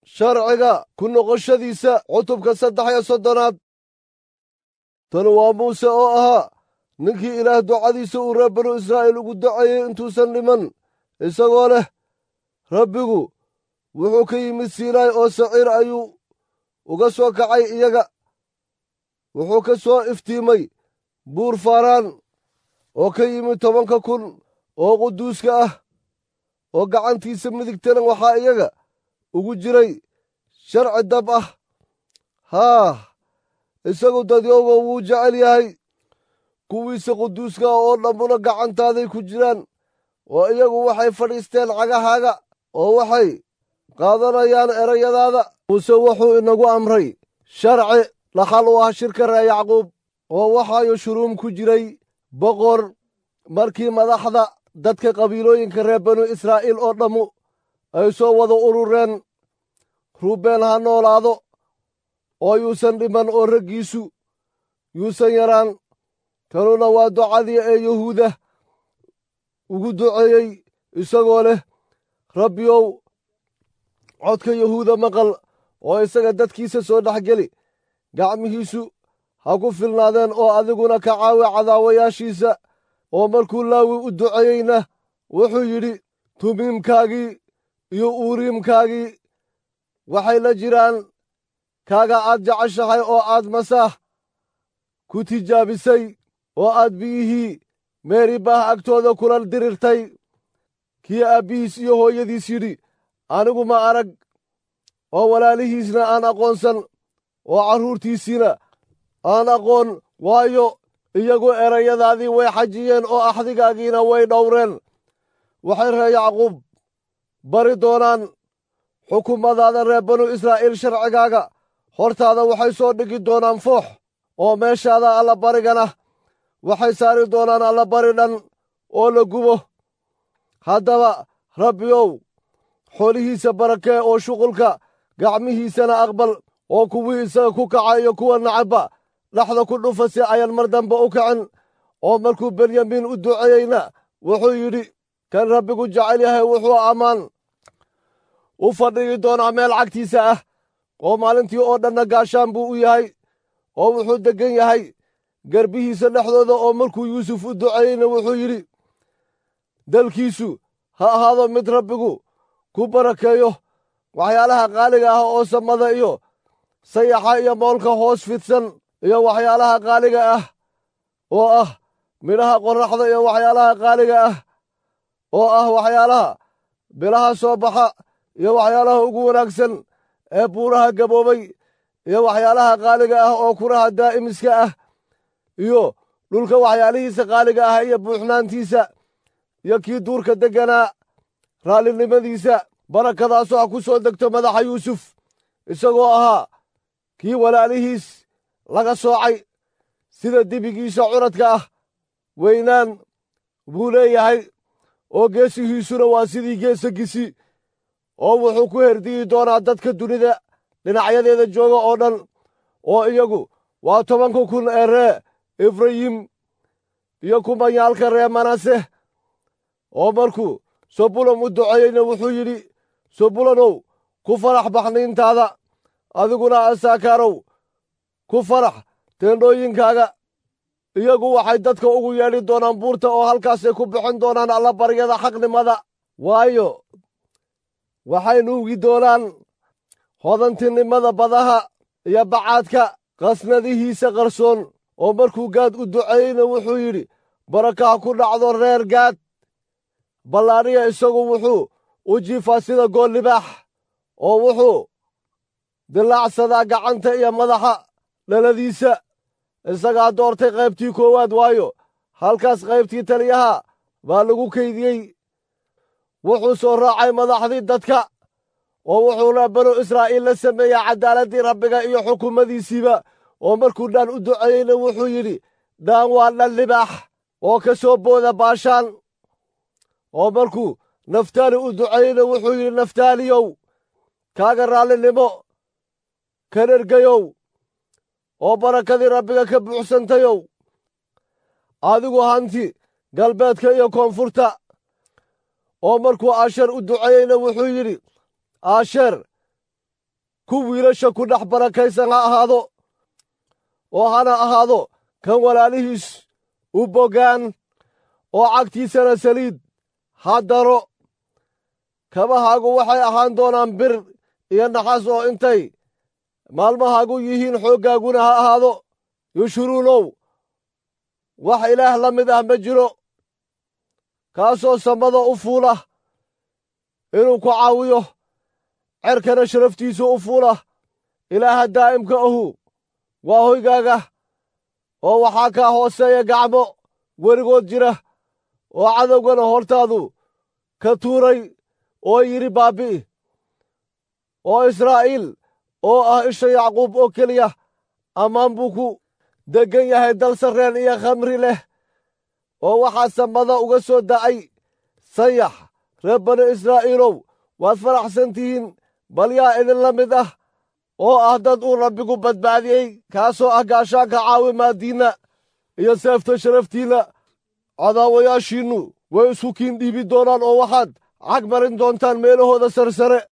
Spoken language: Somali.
sharciga ku noqoshadiisa cutubka saddex iyo soddonaad tanu waa muuse oo ahaa ninkii ilaah ducadiisa uu reer banu israa'iil ugu duceeyey intuusan dhiman isagoo leh rabbigu wuxuu ka yimid siinaay oo saciir ayuu uga soo kacay iyaga wuxuu ka soo iftiimay buur faaraan oo ka yimid tobanka kun oo quduuska ah oo gacantiisa midigtana waxaa iyaga ugu jiray sharci dab ah haah isagu dadyowga wuu jecel yahay kuwiisa quduuska ah oo dhammuna gacantaaday ku jiraan oo iyagu waxay fadhiisteen cagahaaga oo waxay qaadanayaan erayadaada muuse wuxuu inagu amray sharci dhaxal u ah shirka ree yacquub oo waxaayu shuruum ku jiray boqor markii madaxda dadka qabiilooyinka reer banu israa'iil oo dhammu ay soo wada urureen ruubeen ha noolaado oo yuusan dhiman oo raggiisu yuusan yaraan kanuna waa ducadii ee yuhuuda ugu duceeyey isagoo leh rabbiyow codka yahuuda maqal oo isaga dadkiisa soo dhex geli gacmihiisu ha ku filnaadeen oo adiguna ka caawi cadaawayaashiisa oo markuu laawi u duceeyeyna wuxuu yidhi tumiimkaagii iyo uuriimkaagii waxay la jiraan kaaga aad jeceshahay oo aad masaah ku tijaabisay oo aad biyihii meeribaah agtooda kula dirirtay kii aabbihiis iyo hooyadiis yidhi anigu ma arag oo walaalihiisna aan aqoonsan oo carruurtiisiina aan aqoon waayo iyagu erayadaadii way xajiyeen oo axdigaagiina way dhowreen waxay ree yacquub bari doonaan xukuumadaada reer banu israa'iil sharcigaaga hortaada waxay soo dhigi doonaan foox oo meeshaada allabarigana waxay saari doonaan allabari dhan oo la gubo haddaba rabbiyow xoolihiisa barakee oo shuqulka gacmihiisana aqbal oo kuwii isaga ku kaca iyo kuwa nacabba dhexda ku dhufa si ayan mar dambe u kacin oo markuu benyamiin u duceeyeyna wuxuu yidhi kan rabbigu jecel yahay wuxuu ammaan u fadhigi doonaa meel cagtiisa ah oo maalintii oo dhanna gaashaan buu u yahay oo wuxuu deggan yahay garbihiisa dhexdooda oo markuu yuusuf u duceeyeyna wuxuu yidhi dalkiisu ha ahaado mid rabbigu ku barakeeyo waxyaalaha qaaliga ah oo samada iyo sayaxa iyo moolka hoos fidsan iyo waxyaalaha qaaliga ah oo ah midhaha qorraxda iyo waxyaalaha qaaliga ah oo ah waxyaalaha bilaha soo baxa iyo waxyaalaha ugu wanaagsan ee buuraha gaboobay iyo waxyaalaha qaaliga ah oo kuraha daa'imiska ah iyo dhulka waxyaalihiisa qaaliga ah iyo buuxnaantiisa iyo kii duurka degganaa raallinimadiisa barakadaasoo ha ku soo degto madaxa yuusuf isagoo ahaa kii walaalihiis laga soocay sida dibigiisa curadka ah weynaan buu leeyahay oo geesihiisuna waa sidii geesagisi oo wuxuu ku herdiyi doonaa dadka dunida dhinacyadeeda jooga oo dhan oo iyagu waa tobanka kun ee ree efrayim iyo kumanyaalka ree manase oo markuu sobulon u duceeyeyna wuxuu yidhi sobulonow ku farax baxniintaada adiguna asaakaarow ku farax teendhooyinkaaga iyagu waxay dadka ugu yeedhi doonaan buurta oo halkaasay ku bixin doonaan allabaryada xaqnimada waayo waxay nuugi doonaan hodantinimada badaha iyo bacaadka qasnadihiisa qarsoon oo markuu gaad u duceeyeyna wuxuu yidhi barakaha ku dhacdo reer gaad ballaadhiya isagu wuxuu u jiifaa sida gool libaax oo wuxuu dilaacsadaa gacanta iyo madaxa dhaladiisa isagaa doortay qaybtii koowaad waayo halkaas qaybtii taliyaha baa lagu kaydiyey wuxuu soo raacay madaxdii dadka oo wuxuuna banu israa'iil la sameeyaa caddaaladdii rabbiga iyo xukuumadiisiiba oo markuu dhaan u duceeyeyna wuxuu yidhi dhaan waa dhan libaax oo ka soo booda baashaan oo markuu naftaali u duceeyeyna wuxuu yidhi naftaaliyow kaaga raallinimo ka dhergayow oo barakadii rabbiga ka buuxsantayow adigu hanti galbeedka iyo koonfurta oo markuu aasheer u duceeyeyna wuxuu yidhi aasheer ku wiilasha ku dhex barakaysan ha ahaado oo hana ahaado kan walaalihiis u bogaan oo cagtiisana saliid ha daro kabahaagu waxay ahaan doonaan bir iyo naxas oo intay maalmahaagu yihiin xooggaaguna ha ahaado yushuruunow wax ilaah la mid ah ma jiro kaasoo samada u fuula inuu ku caawiyo cerkana sharaftiisu u fuula ilaaha daa'imka ahu waa hoygaaga oo waxaa kaa hooseeya gacmo weligood jira oo cadowgana hortaadu ka tuuray oo yidhi baabbi'i oo israa'iil oo ah isha yacquub oo keliya ammaan buu ku deggan yahay dal sarreen iyo khamri leh oo waxaa samada uga soo da'ay sayax reer bani israa'iilow waad faraxsan tihiin bal yaa idinla mid ah oo ah dad uu rabbigu badbaadiyey kaasoo ah gaashaanka caawimaaddiinna iyo seefta sharaftiinna cadaawayaashiinnu way isku kiin dhiibi doonaan oo waxaad cag marin doontaan meelahooda sarsare